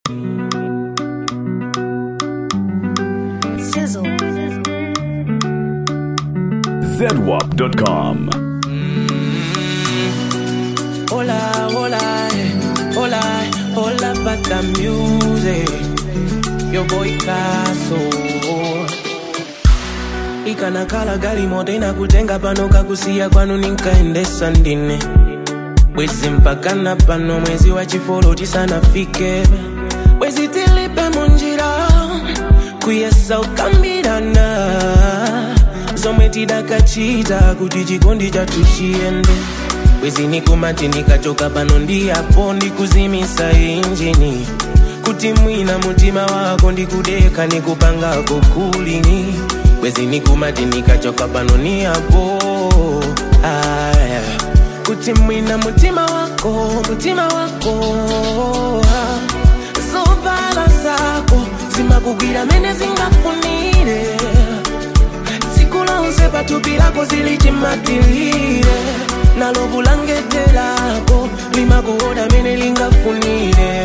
Sizzle. zedwap.com. Hola, hola, eh, hola, hola, pata music. Yo boy Kaso. ikanakhala gali moto inakutenga pano kakusiya kwanu ninkaendesa ndine bwezi mpakana pano mwezi wa chifolo tisanafike bwezi tilipe munjira kuyesa ukambirana zomwe tidakachita kuti chikondi chathu chiyende bwezi nikumati ndikachoka pano ndiyapo ndikuzimisa injini kuti mwina mutima wako ndikudeka nikupangako kulini bwezi nikumati nikachoka pano niyapo aya kuti mwina mutima wako mutima wako ah. zovala zako zimakugwira mene zingafunire tsiku lonse pathupi lako zilichimatilire nalo bulangete lako limakuoda mene lingafunire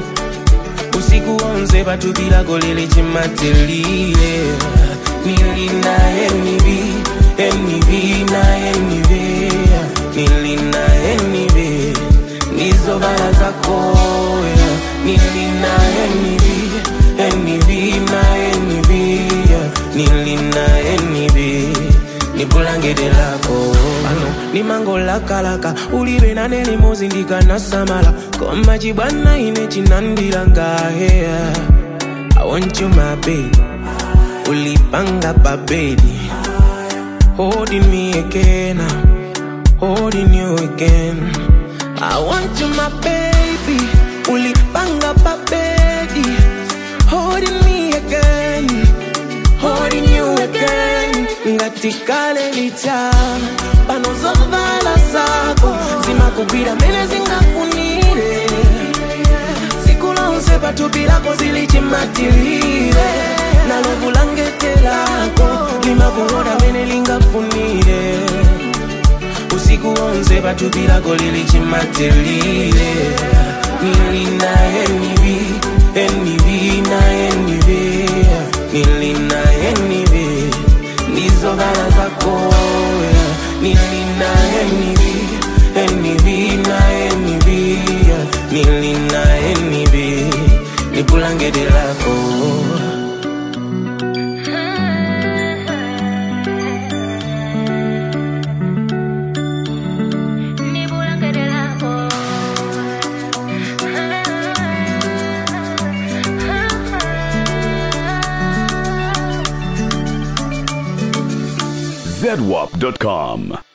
usiku wonse pathupi lako lilichimatilire nilina enivi enivi na enivi nilina enivi nizovala zako yeah. nilina enivi enivi na enivi yeah. nilina enivi nibulangete lako ano nimangolakalaka ulibe nane limozi ndikanasamala koma chibwana ine chinandilangaheya I want you my baby ulipanga babedi holding me again holding you again I want you my baby ulipanga babedi holding me again holding you again ngatikale lichana pano zovala zako zimakugwira mene zingafunire siku lonse pathupi lako zilichimatilire nalo bulangete lako limakuoda mene lingafunire usiku wonse pathupi lako lilichimatilire nilina enivi enivi na enivi nilina enivi nizovala zako yeah. nilina enivi enivi na enivi yeah. nilina enivi nibulangete lako zedwap.com.